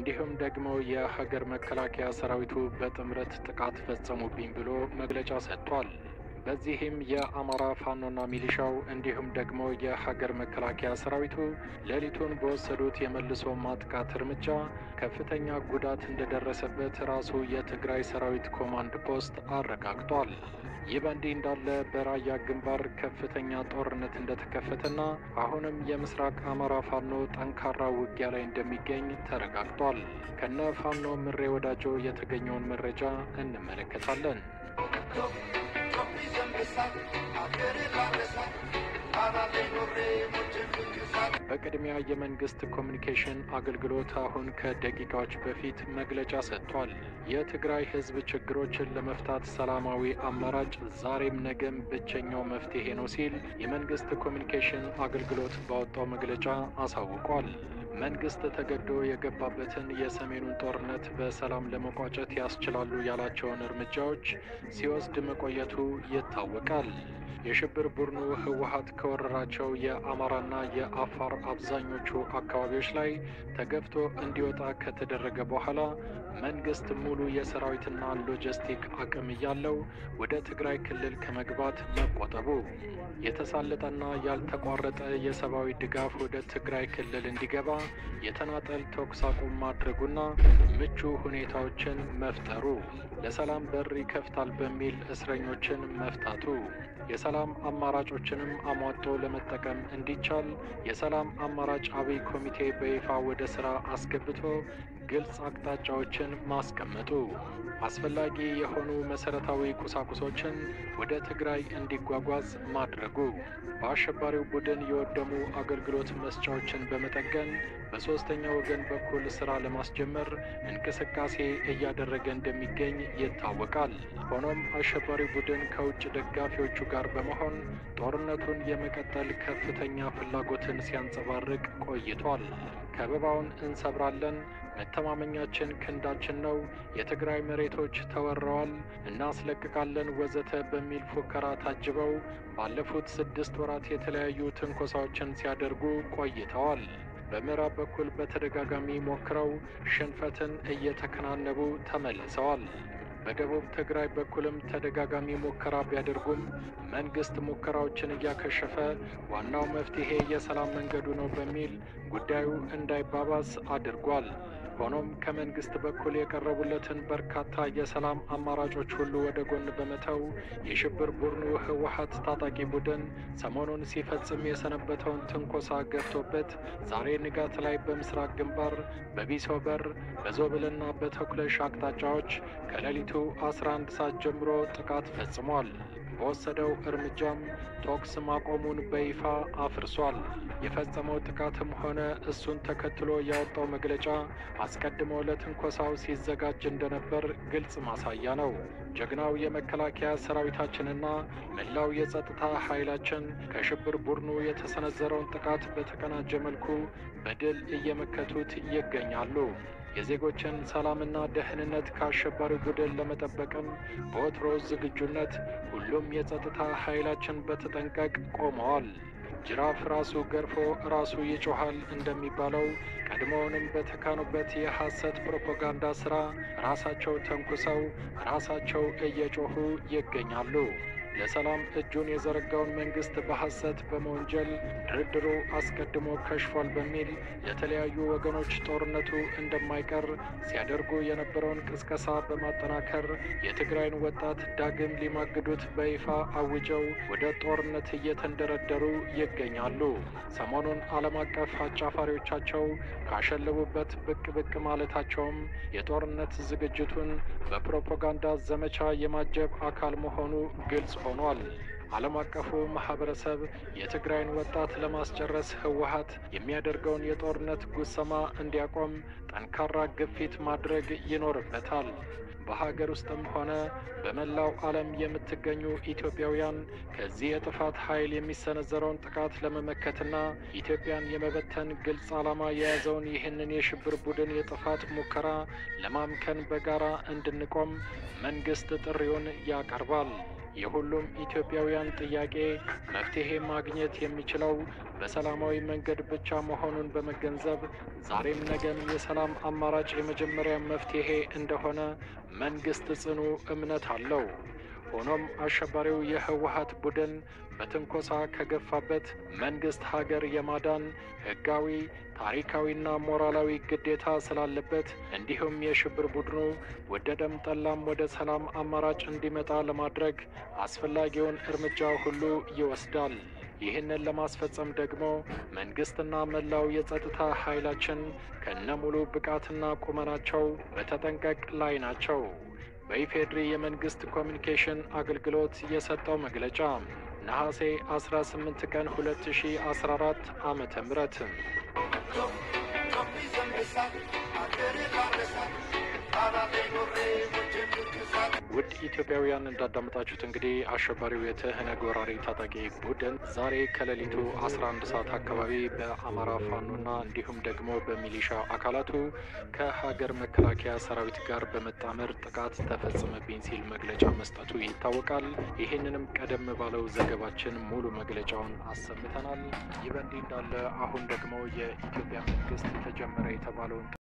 እንዲሁም ደግሞ የሀገር መከላከያ ሰራዊቱ በጥምረት ጥቃት ፈጸሙብኝ ብሎ መግለጫ ሰጥቷል። በዚህም የአማራ ፋኖና ሚሊሻው እንዲሁም ደግሞ የሀገር መከላከያ ሰራዊቱ ሌሊቱን በወሰዱት የመልሶ ማጥቃት እርምጃ ከፍተኛ ጉዳት እንደደረሰበት ራሱ የትግራይ ሰራዊት ኮማንድ ፖስት አረጋግጧል። ይህ በእንዲህ እንዳለ በራያ ግንባር ከፍተኛ ጦርነት እንደተከፈተና አሁንም የምስራቅ አማራ ፋኖ ጠንካራ ውጊያ ላይ እንደሚገኝ ተረጋግጧል። ከነ ፋኖ ምሬ ወዳጆ የተገኘውን መረጃ እንመለከታለን። በቅድሚያ የመንግስት ኮሚኒኬሽን አገልግሎት አሁን ከደቂቃዎች በፊት መግለጫ ሰጥቷል። የትግራይ ሕዝብ ችግሮችን ለመፍታት ሰላማዊ አማራጭ ዛሬም ነገም ብቸኛው መፍትሄ ነው ሲል የመንግስት ኮሚኒኬሽን አገልግሎት ባወጣው መግለጫ አሳውቋል። መንግስት ተገዶ የገባበትን የሰሜኑን ጦርነት በሰላም ለመቋጨት ያስችላሉ ያላቸውን እርምጃዎች ሲወስድ መቆየቱ ይታወቃል። የሽብር ቡድኑ ህወሀት ከወረራቸው የአማራና የአፋር አብዛኞቹ አካባቢዎች ላይ ተገፍቶ እንዲወጣ ከተደረገ በኋላ መንግስት ሙሉ የሰራዊትና ሎጂስቲክ አቅም እያለው ወደ ትግራይ ክልል ከመግባት መቆጠቡ፣ የተሳለጠና ያልተቋረጠ የሰብአዊ ድጋፍ ወደ ትግራይ ክልል እንዲገባ የተናጠል ተኩስ አቁም ማድረጉና ምቹ ሁኔታዎችን መፍጠሩ፣ ለሰላም በር ይከፍታል በሚል እስረኞችን መፍታቱ የሰላም አማራጮችንም አሟጦ ለመጠቀም እንዲቻል የሰላም አማራጭ አብይ ኮሚቴ በይፋ ወደ ስራ አስገብቶ ግልጽ አቅጣጫዎችን ማስቀመጡ፣ አስፈላጊ የሆኑ መሰረታዊ ቁሳቁሶችን ወደ ትግራይ እንዲጓጓዝ ማድረጉ፣ በአሸባሪው ቡድን የወደሙ አገልግሎት መስጫዎችን በመጠገን በሶስተኛ ወገን በኩል ስራ ለማስጀመር እንቅስቃሴ እያደረገ እንደሚገኝ ይታወቃል። ሆኖም አሸባሪው ቡድን ከውጭ ደጋፊዎቹ ጋር በመሆን ጦርነቱን የመቀጠል ከፍተኛ ፍላጎትን ሲያንጸባርቅ ቆይቷል። ከበባውን እንሰብራለን፣ መተማመኛችን ክንዳችን ነው፣ የትግራይ መሬቶች ተወረዋል፣ እናስለቅቃለን ወዘተ በሚል ፉከራ ታጅበው ባለፉት ስድስት ወራት የተለያዩ ትንኮሳዎችን ሲያደርጉ ቆይተዋል። በምዕራብ በኩል በተደጋጋሚ ሞክረው ሽንፈትን እየተከናነቡ ተመልሰዋል። በደቡብ ትግራይ በኩልም ተደጋጋሚ ሙከራ ቢያደርጉም መንግስት ሙከራዎችን እያከሸፈ ዋናው መፍትሄ የሰላም መንገዱ ነው በሚል ጉዳዩ እንዳይባባስ አድርጓል። ሆኖም ከመንግስት በኩል የቀረቡለትን በርካታ የሰላም አማራጮች ሁሉ ወደ ጎን በመተው የሽብር ቡድኑ ህወሀት ታጣቂ ቡድን ሰሞኑን ሲፈጽም የሰነበተውን ትንኮሳ ገፍቶበት ዛሬ ንጋት ላይ በምስራቅ ግንባር በቢሶበር በዞብልና በተኩለሽ አቅጣጫዎች ከሌሊቱ 11 ሰዓት ጀምሮ ጥቃት ፈጽሟል። በወሰደው እርምጃም ተኩስ ማቆሙን በይፋ አፍርሷል። የፈጸመው ጥቃትም ሆነ እሱን ተከትሎ ያወጣው መግለጫ አስቀድሞ ለትንኮሳው ሲዘጋጅ እንደነበር ግልጽ ማሳያ ነው። ጀግናው የመከላከያ ሰራዊታችንና መላው የጸጥታ ኃይላችን ከሽብር ቡድኑ የተሰነዘረውን ጥቃት በተቀናጀ መልኩ በድል እየመከቱት ይገኛሉ። የዜጎችን ሰላምና ደህንነት ከአሸባሪው ቡድን ለመጠበቅም በወትሮ ዝግጁነት ሁሉም የጸጥታ ኃይላችን በተጠንቀቅ ቆመዋል። ጅራፍ ራሱ ገርፎ ራሱ ይጮኻል እንደሚባለው ቀድሞውንም በተካኑበት የሐሰት ፕሮፓጋንዳ ሥራ ራሳቸው ተንኩሰው ራሳቸው እየጮኹ ይገኛሉ። ለሰላም እጁን የዘረጋውን መንግስት በሐሰት በመወንጀል ድርድሩ አስቀድሞ ከሽፏል በሚል ለተለያዩ ወገኖች ጦርነቱ እንደማይቀር ሲያደርጉ የነበረውን ቅስቀሳ በማጠናከር የትግራይን ወጣት ዳግም ሊማግዱት በይፋ አውጀው ወደ ጦርነት እየተንደረደሩ ይገኛሉ። ሰሞኑን ዓለም አቀፍ አጫፋሪዎቻቸው ካሸለቡበት ብቅ ብቅ ማለታቸውም የጦርነት ዝግጅቱን በፕሮፓጋንዳ ዘመቻ የማጀብ አካል መሆኑ ግልጽ ሆኗል። ዓለም አቀፉ ማህበረሰብ የትግራይን ወጣት ለማስጨረስ ህወሀት የሚያደርገውን የጦርነት ጉሰማ እንዲያቆም ጠንካራ ግፊት ማድረግ ይኖርበታል። በሀገር ውስጥም ሆነ በመላው ዓለም የምትገኙ ኢትዮጵያውያን ከዚህ የጥፋት ኃይል የሚሰነዘረውን ጥቃት ለመመከትና ኢትዮጵያን የመበተን ግልጽ ዓላማ የያዘውን ይህንን የሽብር ቡድን የጥፋት ሙከራ ለማምከን በጋራ እንድንቆም መንግስት ጥሪውን ያቀርባል። የሁሉም ኢትዮጵያውያን ጥያቄ መፍትሄ ማግኘት የሚችለው በሰላማዊ መንገድ ብቻ መሆኑን በመገንዘብ ዛሬም ነገም የሰላም አማራጭ የመጀመሪያ መፍትሄ እንደሆነ መንግስት ጽኑ እምነት አለው። ሆኖም አሸባሪው የህወሀት ቡድን በትንኮሳ ከገፋበት መንግስት ሀገር የማዳን ህጋዊ ታሪካዊና ሞራላዊ ግዴታ ስላለበት እንዲሁም የሽብር ቡድኑ ወደደም ጠላም ወደ ሰላም አማራጭ እንዲመጣ ለማድረግ አስፈላጊውን እርምጃ ሁሉ ይወስዳል። ይህንን ለማስፈጸም ደግሞ መንግስትና መላው የጸጥታ ኃይላችን ከነሙሉ ብቃትና ቁመናቸው በተጠንቀቅ ላይ ናቸው። በኢፌድሪ የመንግስት ኮሚኒኬሽን አገልግሎት የሰጠው መግለጫ ነሐሴ 18 ቀን 2014 ዓመተ ምህረት ውድ ኢትዮጵያውያን እንዳዳመጣችሁት እንግዲህ አሸባሪው የትህነግ ወራሪ ታጣቂ ቡድን ዛሬ ከሌሊቱ 11 ሰዓት አካባቢ በአማራ ፋኖና እንዲሁም ደግሞ በሚሊሻ አካላቱ ከሀገር መከላከያ ሰራዊት ጋር በመጣመር ጥቃት ተፈጸመብኝ ሲል መግለጫ መስጠቱ ይታወቃል። ይህንንም ቀደም ባለው ዘገባችን ሙሉ መግለጫውን አሰምተናል። ይህ በእንዲህ እንዳለ አሁን ደግሞ የኢትዮጵያ መንግስት ተጀመረ የተባለውን